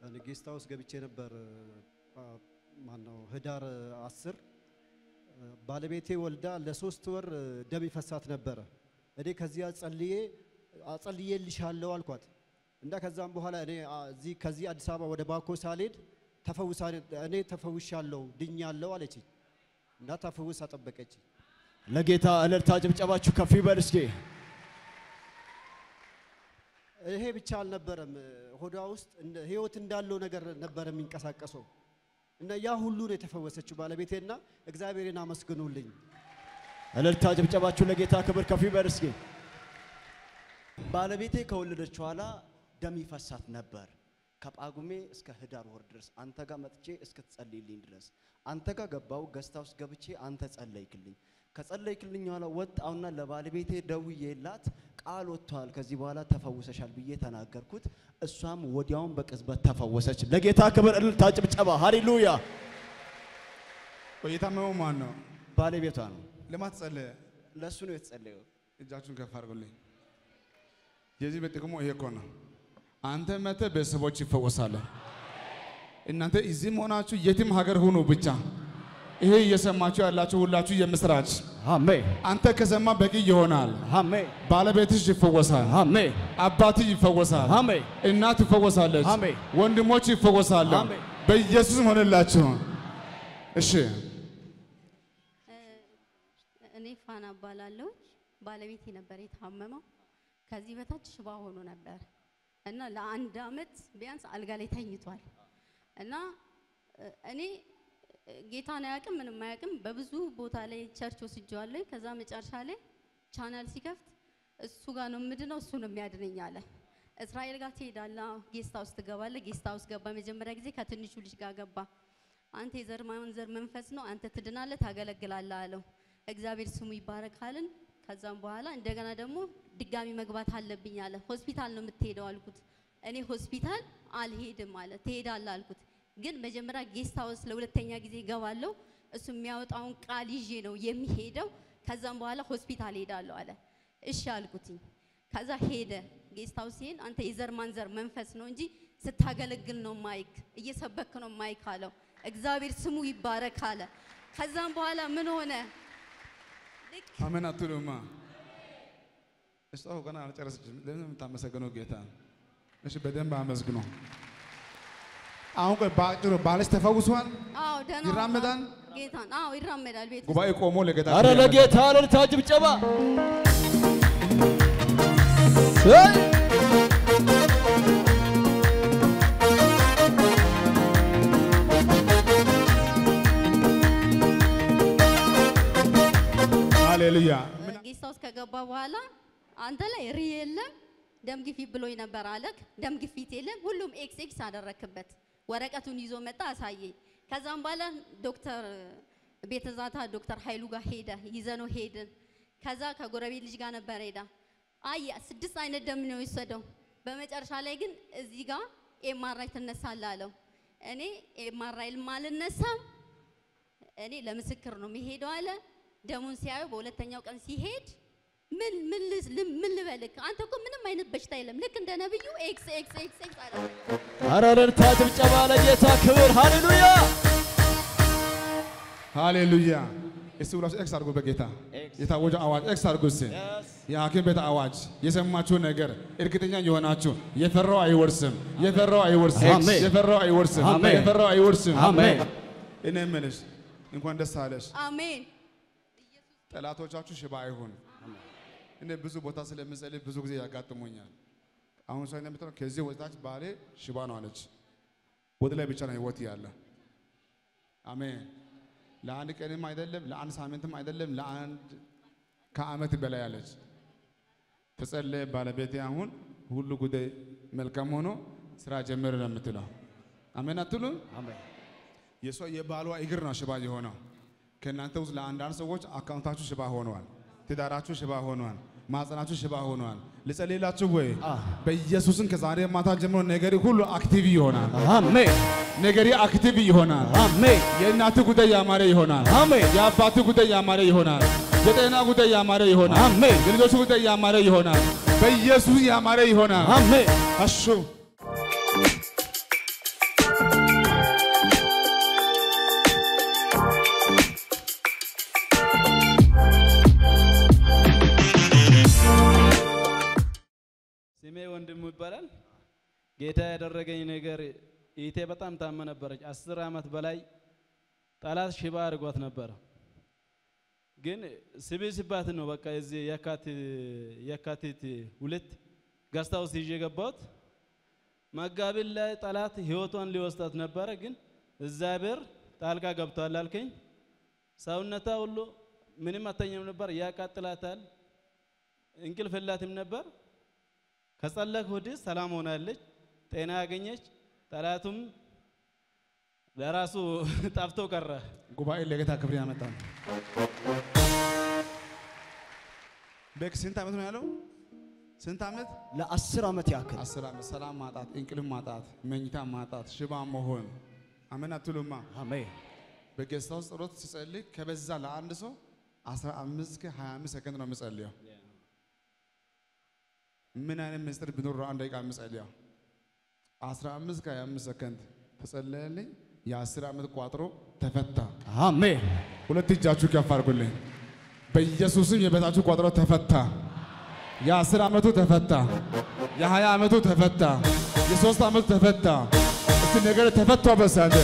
ጌስት ሃውስ ገብቼ ነበር። ማነው ህዳር አስር ባለቤቴ ወልዳ ለሶስት ወር ደም ይፈሳት ነበረ። እኔ ከዚያ ጸልዬ አጸልዬልሻለሁ አልኳት እና ከዛም በኋላ እኔ እዚህ ከዚህ አዲስ አበባ ወደ ባኮ ሳልሄድ ተፈውሳ እኔ ተፈውሻለሁ ድኛለሁ አለችኝ እና ተፈውስ አጠበቀች። ለጌታ እልልታ ጭብጨባችሁ ከፍ ይበል እስኪ። ይሄ ብቻ አልነበረም። ሆዷ ውስጥ እንደ ህይወት እንዳለው ነገር ነበር የሚንቀሳቀሰው እና ያ ሁሉ ነው የተፈወሰችው ባለቤቴና እግዚአብሔርን አመስግኑልኝ። እልልታ ጭብጨባችሁ ለጌታ ክብር ከፍ ይበል እስኪ። ባለቤቴ ከወለደች በኋላ ደም ይፈሳት ነበር ከጳጉሜ እስከ ህዳር ወር ድረስ አንተ ጋር መጥቼ እስክትጸልይልኝ ድረስ አንተ ጋር ገባው ገስታ ውስጥ ገብቼ አንተ ጸለይክልኝ። ከጸለይክልኝ በኋላ ወጣውና ለባለቤቴ ደውዬላት ቃል ወጥቷል፣ ከዚህ በኋላ ተፈውሰሻል ብዬ ተናገርኩት። እሷም ወዲያውን በቅጽበት ተፈወሰች። ለጌታ ክብር እልልታ ጭብጨባ ሃሌሉያ። የታመመው ማን ነው? ባለቤቷ ነው፣ ለማን ተጸለየ? ለእሱ ነው የተጸለየው። እጃችሁን ከፍ አድርጉልኝ። የዚህ በጥቅሙ ይሄ እኮ ነው። አንተ መጥተህ ቤተሰቦች ይፈወሳሉ። እናንተ እዚህም ሆናችሁ የትም ሀገር ሁኑ ብቻ ይሄ እየሰማችሁ ያላችሁ ሁላችሁ የምስራች አሜን አንተ ከሰማ በቂ ይሆናል። አሜን ባለቤትሽ ይፈወሳል። አሜን አባትህ ይፈወሳል። አሜን እናት ትፈወሳለች። አሜን። ወንድሞች ይፈወሳሉ። አሜን። በኢየሱስ ሆነላችሁ። እሺ እኔ ፋና እባላለሁ። ባለቤቴ ነበር የታመመው። ከዚህ በታች ሽባ ሆኖ ነበር እና ለአንድ አመት ቢያንስ አልጋ ላይ ተኝቷል እና እ፣ እኔ እ፣ ጌታን አያውቅም ምንም አያውቅም። በብዙ ቦታ ላይ ቸርች ወስጄዋለሁ። ከዛ መጨረሻ ላይ ቻናል ሲከፍት እሱ ጋር ነው የምድነው፣ እሱ ነው የሚያድነኝ አለ። እስራኤል ጋር ትሄዳለህ፣ ጌስት ሃውስ ትገባለህ። ጌስት ሃውስ ገባ። መጀመሪያ ጊዜ ከትንሹ ልጅ ጋር ገባ። አንተ የዘር ማንዘር መንፈስ ነው፣ አንተ ትድናለህ፣ ታገለግላለህ አለው። እግዚአብሔር ስሙ ይባረካልን። ከዛም በኋላ እንደገና ደግሞ ድጋሚ መግባት አለብኝ አለ። ሆስፒታል ነው የምትሄደው አልኩት። እኔ ሆስፒታል አልሄድም አለ። ትሄዳለህ አልኩት። ግን መጀመሪያ ጌስት ሃውስ ለሁለተኛ ጊዜ እገባለሁ። እሱ የሚያወጣውን ቃል ይዤ ነው የሚሄደው። ከዛም በኋላ ሆስፒታል ሄዳለሁ አለ። እሺ አልኩትኝ። ከዛ ሄደ። ጌስት ሃውስ ሲሄድ አንተ የዘር ማንዘር መንፈስ ነው እንጂ ስታገለግል ነው ማይክ እየሰበክ ነው ማይክ አለው። እግዚአብሔር ስሙ ይባረክ አለ። ከዛም በኋላ ምን ሆነ? ልክ አሜን አትሉማ? እሷ እኮ ገና አልጨረሰችም። ለምን ነው የምታመሰግነው ጌታ? እሺ በደንብ አመስግኖ። አሁን ቆይ በአጭሩ ባልሽ ተፈውሷል? አዎ ደህና ይራመዳል? ጌታን አዎ ይራመዳል። ቤት ውስጥ ጉባኤ ቆሞ ለጌታ አረ ክብር ለጌታ እልልታ ጭብጨባ ሃሌሉያ። ጌስት ሃውስ ከገባ በኋላ አንተ ላይ ሪ የለም ደም ግፊት ብሎኝ ነበር አለክ። ደም ግፊት የለም ሁሉም ኤክስ ኤክስ አደረክበት። ወረቀቱን ይዞ መጣ አሳየኝ። ከዛም በኋላ ዶክተር ቤተዛታ ዶክተር ኃይሉ ጋር ሄደ ይዘነው ሄድን። ከዛ ከጎረቤት ልጅ ጋር ነበር ሄዳ አየ ስድስት አይነት ደም ነው የወሰደው። በመጨረሻ ላይ ግን እዚህ ጋር ኤምአርአይ ትነሳለህ አለው። እኔ ኤምአርአይ አልነሳም እኔ ለምስክር ነው የሚሄደው አለ። ደሙን ሲያዩ በሁለተኛው ቀን ሲሄድ ምን ምን ልስ- ል- ምን ልበልክ አንተ እኮ ምንም አይነት በሽታ የለም ልክ እንደ ነብዩ ኤክስ ኤክስ ኤክስ ኤክስ አለ። አረ እልልታ ጭብጨባ ለጌታ ክብር ሃሌሉያ ሃሌሉያ። እስቲ ሁላችሁ ኤክስ አድርጉ። በጌታ የታወጀ አዋጅ ኤክስ አድርጉ። እስቲ የሐኪም ቤት አዋጅ የሰማችሁ ነገር እርግጠኛ የሆናችሁ የፈራው አይወርስም፣ የፈራው አይወርስም፣ አሜን። የፈራው አይወርስም፣ አሜን። የፈራው አይወርስም። አሜን እኔ የምልሽ እንኳን ደስ አለሽ። አሜን ጠላቶቻችሁ ሽባ አይሁን። እኔ ብዙ ቦታ ስለምጸልይ ብዙ ጊዜ ያጋጥሙኛል። አሁን ሰው እንደምትለው ከዚህ ወጣች ባሌ ሽባ ነው አለች። ወደ ላይ ብቻ ነው ህይወት ያለ። አሜን። ለአንድ ቀንም አይደለም፣ ለአንድ ሳምንትም አይደለም፣ ለአንድ ከአመት በላይ አለች። ተጸለየ። ባለቤቴ አሁን ሁሉ ጉዳይ መልካም ሆኖ ስራ ጀምር ነው የምትለው። አሜን አትሉም? የሷ የባሏ እግር ነው ሽባ የሆነው። ከእናንተ ውስጥ ለአንዳንድ ሰዎች አካውንታችሁ ሽባ ሆኗል፣ ትዳራችሁ ሽባ ሆኗል፣ ማጸናችሁ ሽባ ሆኗል። ልጸልይላችሁ ወይ? በኢየሱስን ከዛሬ ማታ ጀምሮ ነገሪ ሁሉ አክቲቭ ይሆናል። አሜን ነገሪ አክቲቭ ይሆናል። አሜን የእናት ጉዳይ ያማረ ይሆናል። አሜን የአባት ጉዳይ ያማረ ይሆናል። የጤና ጉዳይ ያማረ ይሆናል። አሜን የልጆች ጉዳይ ያማረ ይሆናል። በኢየሱስ ያማረ ይሆናል። አሜን አሹ ይባላል። ጌታ ያደረገኝ ነገር ኢቴ በጣም ታመ ነበረች። አስር ዓመት በላይ ጠላት ሽባ አድርጓት ነበረ። ግን ስብስባት ነው በቃ እዚህ የካቲት የካቲት ሁለት ገስታ ውስጥ ይዤ ገባሁት። መጋቢት ላይ ጠላት ህይወቷን ሊወስዳት ነበረ። ግን እግዚአብሔር ጣልቃ ገብቷል አልከኝ። ሰውነቷ ሁሉ ምንም አተኛም ነበር፣ ያቃጥላታል፣ እንቅልፍ የላትም ነበር። ከጸለክ ወዲህ ሰላም ሆናለች፣ ጤና ያገኘች፣ ጠላቱም ለራሱ ጠፍቶ ቀረ። ጉባኤ ለጌታ ክብር ያመጣል። በክ ስንት ዓመት ነው ያለው? ስንት ዓመት? ለአስር ዓመት ያክል አስር ዓመት። ሰላም ማጣት፣ እንቅልፍ ማጣት፣ መኝታ ማጣት፣ ሽባ መሆን። አሜን አትሉማ? አሜን በጌስት ሃውስ ጸሎት ሲጸልይ ከበዛ ለአንድ ሰው 15 እስከ 25 ሰከንድ ነው የምጸልየው። ምን አይነት ምስጢር ቢኖር ነው አንድ ደቂቃ የምጸልየው? 15 እስከ 25 ሰከንድ ተጸለየልኝ። የአስር ዓመት ቋጥሮ ተፈታ። አሜን ሁለት እጃችሁ ከፍ አድርጉልኝ። በኢየሱስም የበታችሁ ቋጥሮ ተፈታ። የአስር ዓመቱ ተፈታ። የሀያ ዓመቱ ተፈታ። የሶስት ዓመቱ ተፈታ። እስቲ ነገር ተፈቷ በሳንደ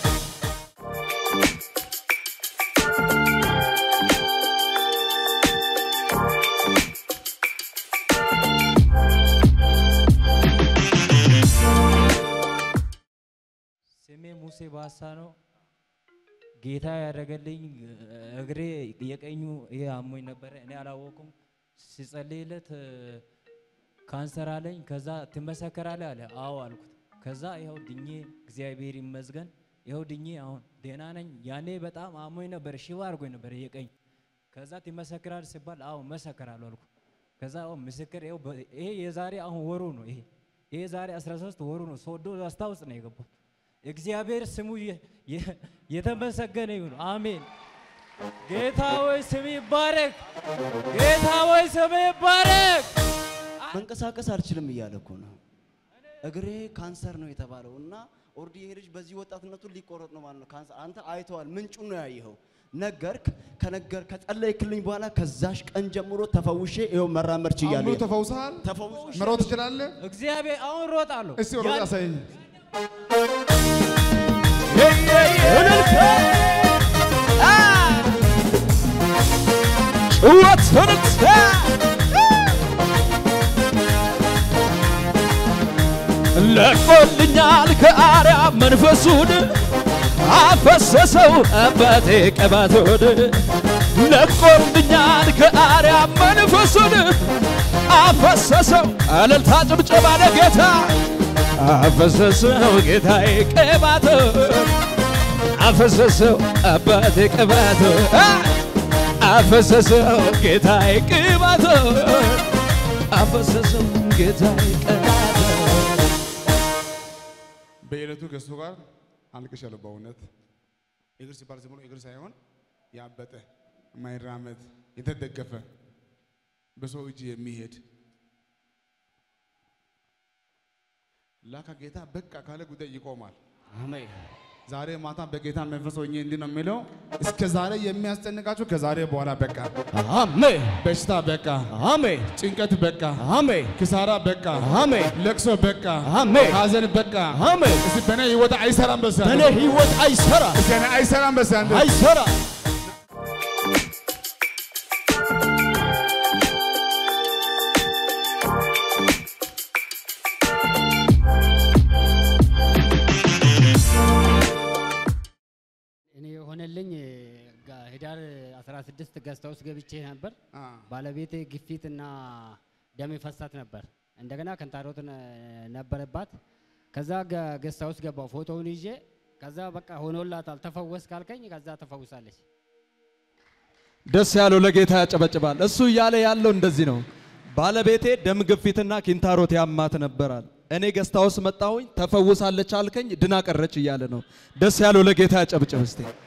ስሜ ሙሴ ባሳ ነው። ጌታ ያደረገልኝ እግሬ የቀኙ ይሄ አሞኝ ነበረ። እኔ አላወኩም። ሲጸልይለት እ፣ ካንሰር አለኝ። ከዛ ትመሰከራለህ አለ። አዎ አልኩት። ከዛ ይኸው ድኜ እግዚአብሔር ይመስገን ይኸው ድኜ አሁን ደህና ነኝ። ያኔ በጣም አሞኝ ነበር፣ ሽባ አድርጎኝ ነበር የቀኝ። ከዛ ትመሰክራለህ ሲባል አዎ መሰከራለሁ አልኩ። ከዛ አዎ ምስክር ይኸው በ- ይሄ የዛሬ አሁን ወሩ ነው። ይሄ ይሄ ዛሬ 13 ወሩ ነው። ሶዶ ዳስታ ውስጥ ነው የገባው። እግዚአብሔር ስሙ የ- የ- የተመሰገነ ይሁን። አሜን። ጌታ ወይ ስም ይባረክ። ጌታ ወይ ስም ይባረክ። መንቀሳቀስ አልችልም እያለ እኮ ነው። እግሬ ካንሰር ነው የተባለው እና ኦርዲ ይሄ ልጅ በዚህ ወጣትነቱ ሊቆረጥ ነው ማለት ነው። ካንሰር አንተ አይተዋል፣ ምንጩን ነው ያየኸው። ነገርክ ከነገር ከጸለይክልኝ በኋላ ከዛሽ ቀን ጀምሮ ተፈውሼ ይኸው መራመድ ችያለሁ። አሁን ተፈውሰሃል? ተፈውሼ መሮጥ ትችላለህ? እግዚአብሔር አሁን ሮጣለሁ። እስቲ ሮጥ ያን- ያሳየኝ። ለቆልኛል ከአርያም መንፈሱን አፈሰሰው አባቴ ቅባቱን ለቆልኛል ከአርያም መንፈሱን አፈሰሰው እልልታ ጭብጨባ ለጌታ አፈሰሰው ጌታዬ ቅባቱን አፈሰሰው አባቴ ቅባቱን አፈሰሰው ጌታዬ ቅባቱን አፈሰሰው ጌታዬ ቅባቱን በዕለቱ ከእሱ ጋር አልቅሻለሁ። በእውነት እግር ሲባል ዝም ብሎ እግር ሳይሆን ያበጠ የማይራመድ የተደገፈ በሰው እጅ የሚሄድ ላካ ጌታ በቃ ካለ ጉዳይ ይቆማል። አሜን ዛሬ ማታ በጌታ መንፈስ ሆኜ እንዲህ ነው የሚለው፣ እስከ ዛሬ የሚያስጨንቃችሁ ከዛሬ በኋላ በቃ፣ አሜን በሽታ በቃ፣ አሜን ጭንቀት በቃ፣ አሜን ኪሳራ በቃ፣ አሜን ለቅሶ በቃ፣ አሜን ሐዘን በቃ። አሜን እስቲ በእኔ ህይወት አይሰራም በሳ በእኔ ህይወት አይሰራ እስቲ እኔ አይሰራም በሳ አይሰራ እኔ የሆነልኝ ጋ- ህዳር 16 ገዝታ ውስጥ ገብቼ ነበር። አ ባለቤቴ ግፊት እና ደም ይፈሳት ነበር። እንደገና ከንታሮት ነ- ነበረባት። ከዛ ገ- ገዝታ ውስጥ ገባው ፎቶውን ይዤ ከዛ በቃ ሆኖላታል ተፈወስ ካልከኝ ከዛ ተፈውሳለች። ደስ ያለው ለጌታ ያጨበጭባል። እሱ እያለ ያለው እንደዚህ ነው። ባለቤቴ ደም ግፊትና ኪንታሮት ያማት ነበራል። እኔ ገስታ ውስጥ መጣሁኝ፣ ተፈውሳለች አልከኝ፣ ድና ቀረች እያለ ነው። ደስ ያለው ለጌታ ያጨብጭብ እስቲ።